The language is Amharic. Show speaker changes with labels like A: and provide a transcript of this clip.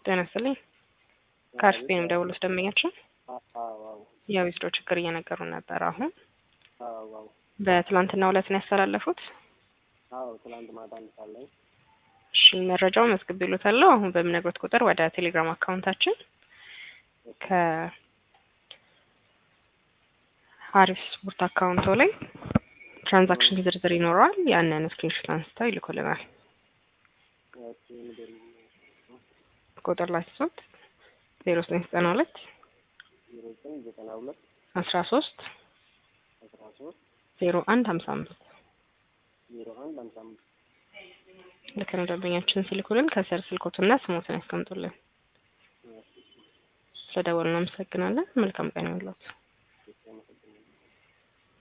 A: ጤና ይስጥልኝ። ከአርፊ ነው ደውሎስ ደንበኛችን
B: አዎ
A: የዊዝድሮ ችግር እየነገሩ ነበር። አሁን
B: አዎ አዎ
A: በትላንትና ዕለት ነው ያስተላለፉት።
B: አዎ ትላንት ማታ እንሳለኝ
A: እሺ መረጃው መዝግብ ይሉታለሁ። አሁን በምነግሮት ቁጥር ወደ ቴሌግራም አካውንታችን ከአሪፍ ስፖርት አካውንቶ ላይ ትራንዛክሽን ዝርዝር ይኖረዋል። ያንን ስክሪንሾት አንስተው ይልኩልናል። ቁጥር ላይ ሲሶት ዜሮ ዘጠኝ ዘጠና ሁለት
B: ዜሮ ዘጠኝ ዘጠና ሁለት
A: አስራ ሶስት
B: አስራ ሶስት
A: ዜሮ አንድ ሀምሳ አምስት
B: ዜሮ አንድ ሃምሳ አምስት
A: ልክ ነው። ደንበኛችን ሲልኩልን ከስር ስልኮትና ስሞትን ያስቀምጡልን። ስለደወሉ እናመሰግናለን። መልካም ቀን ይሁንልዎት።